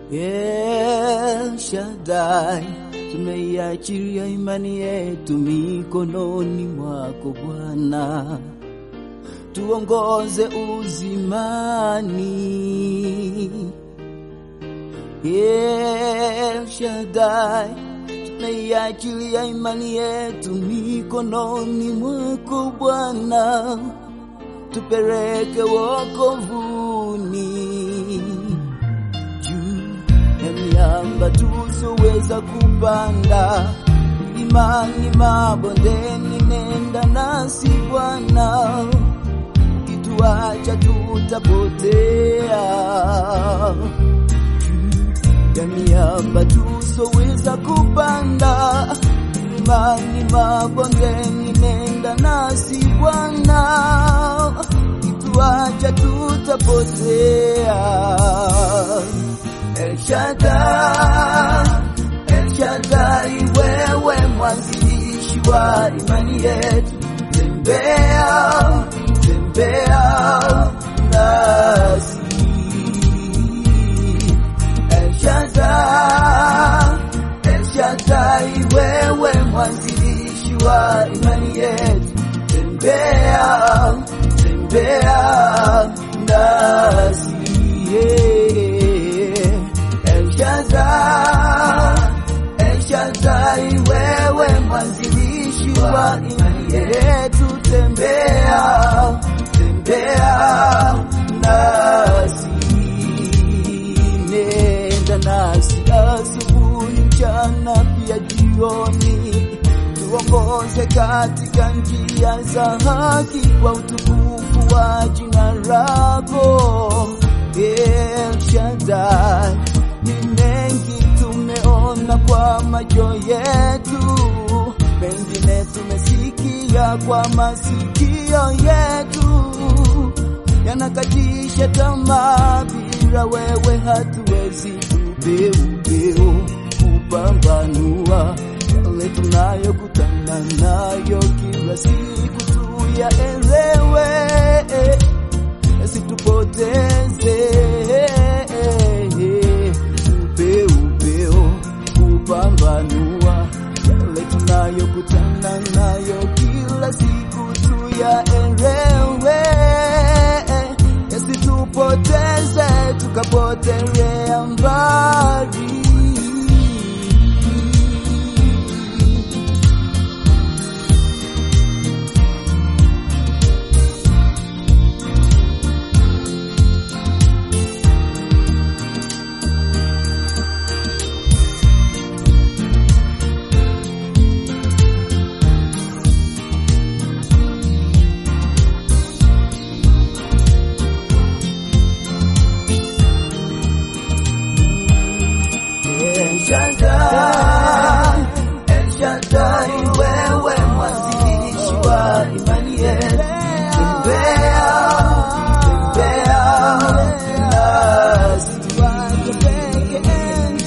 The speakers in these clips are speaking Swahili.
El Shaddai, tumeiachilia imani yetu mikononi mwako Bwana, tuongoze uzimani. El Shaddai, tumeiachilia imani yetu mikononi mwako Bwana, tupeleke wokovuni ya miamba tusoweza kupanda, imani mabondeni, nenda nasi Bwana, ukituacha tutapotea. Juu ya miamba tusoweza kupanda, imani mabondeni, nenda nasi Bwana, ukituacha tutapotea. El Shaddai, El Shaddai, wewe mwanzilishi wa imani yetu, tembea tembea nasi. El Shaddai, El Shaddai, wewe mwanzilishi wa imani yetu, tembea tembea nasi yeah. El Shaddai, El Shaddai, wewe mwanzilishi wa imani yetu, tembea tembea nasi, nenda nasi asubuhi, mchana, pia jioni, tuongoze katika njia za haki kwa utukufu wa jina lako El Shaddai ni mengi tumeona kwa macho yetu, mengine tumesikia kwa masikio yetu, yanakatisha tamaa. Bila wewe hatuwezi ubeubeu kupambanua yale tunayokutana nayo kila siku, tuyaelewe yasitupoteze upeupeo kupambanua yale tunayokutana nayo kila siku, tuyaelewe yasitupoteze tukapotelea mbali. El Shaddai, El Shaddai, wewe mwanzilishi wa imani yetu, tembea tembea nasi. El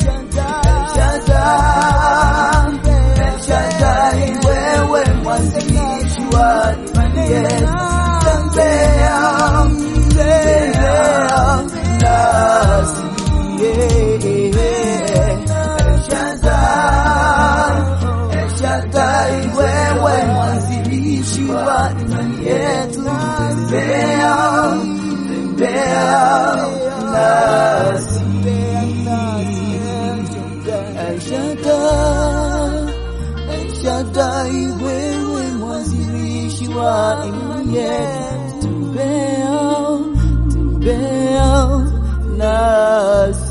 Shaddai, El Shaddai, wewe mwanzilishi wa imani yetu, tembea tembea nasi. El Shaddai, El Shaddai, wewe mwanzilishi wa imani yetu, tembea tembea nasi. El Shaddai, El Shaddai, wewe mwanzilishi wa imani yetu, tembea tembea nasi.